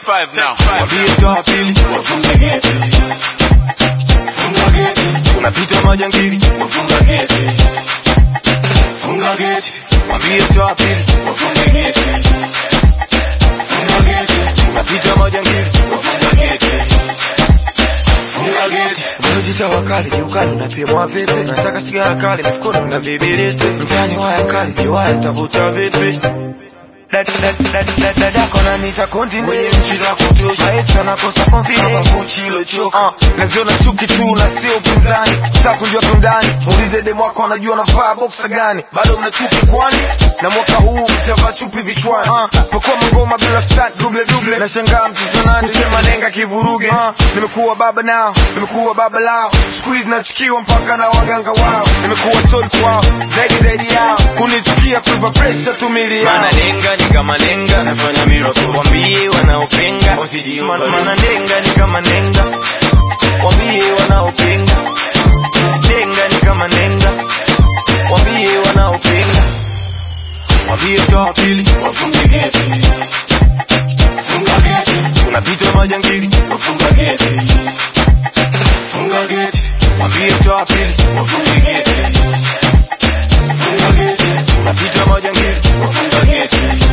five now. Wambie toa pili wafunge geti, funga geti, tunapita majangili wafunga geti, funga geti, Wambie toa pili wafunge geti, funga geti, tunapita majangili wafunga geti, funga geti. Unajita wakali kiukali unapimwa vipi? Nataka sigara kali mifukoni na vibiriti mtani waya kali kiwaya tavuta vipi? dadako nanita konti mwenye nchi za kutosha maisha nakosa confidence Gucci ilochoka uh, naziona chuki tu na sio upinzani sasa kujua tundani muulize demu wako anajua navaa boxa gani bado mna chuki kwani na mwaka huu mtavaa chupi vichwani uh, pakua mangoma bila start double double nashangaa mtoto nani sema nenga kivuruge uh, nimekuwa baba nao nimekuwa baba lao squeeze nachukiwa mpaka na waganga wao nimekuwa told kwao zaidi zaidi yao kunichukia kuipa pressure tumili yao Mana nenga ni kama nenga, nafanya miracle. Wambie wanaopinga, usijiupa. Man- Mana nenga ni kama nenga, wambie wanaopinga. Nenga ni kama nenga, wambie wanaopinga. Wambie toa pili, Wafunge geti, funga geti, tunapita majangili. wafunga geti, funga geti, Wambie toa pili, wafunge geti, funga geti, tunapita majangili. wafunga geti,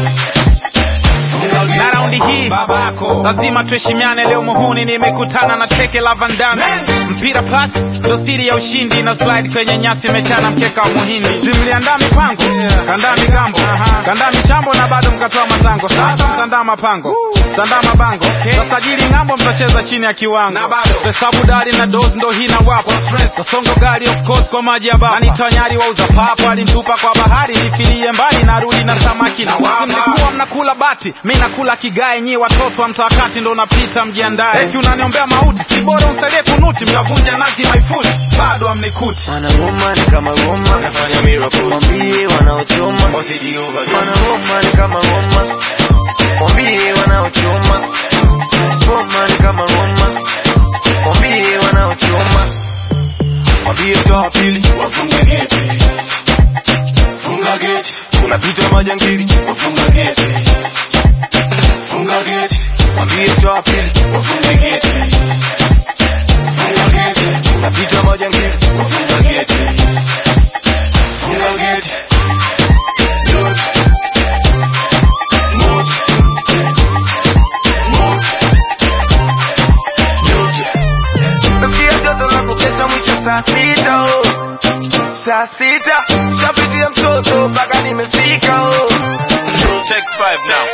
funga na geti. raundi hii Babako. lazima tuheshimiane leo muhuni nimekutana na teke la vandame mpira pas ndo siri ya ushindi na slide kwenye nyasi imechana mkeka wa muhindi simliandaa mipango kandaa migambo kandaa michambo na bado mkatoa matango sasa mtandaa mapango mtandaa mabango tasajili ng'ambo mtacheza chini ya kiwango hesabu dari na dos ndo hii na wapo tasongo gari of course kwa maji ya baba anitonyari wauza papo alintupa kwa bahari nifilie mbali narudi na samaki na wapi mlikuwa mnakula bati mi nakula kigae nyi watoto wa mtawakati ndo unapita mjiandae eti unaniombea mauti si bora unsaidie kunuti mtavunja nazi maifuti bado amnikuti Mana ngoma ni kama ngoma, Nafanya miracle. wambie wanaochoma. Usijiupa. Mana ngoma ni kama ngoma, wambie wanaochoma. Ngoma ni kama ngoma, wambie wanaochoma. Wambie toa pili, Wafunge geti, funga geti, tunapita majangili. wafunga geti, funga geti, Wambie toa pili, wafunge geti, funga geti, tunapita majangili. wafunga geti, funga geti. Look, mood, mood, Nasikia joto la kukesha mwisho saa sita oh. Saa sita shapitia mtoto mpaka nimefika oh. Take five now.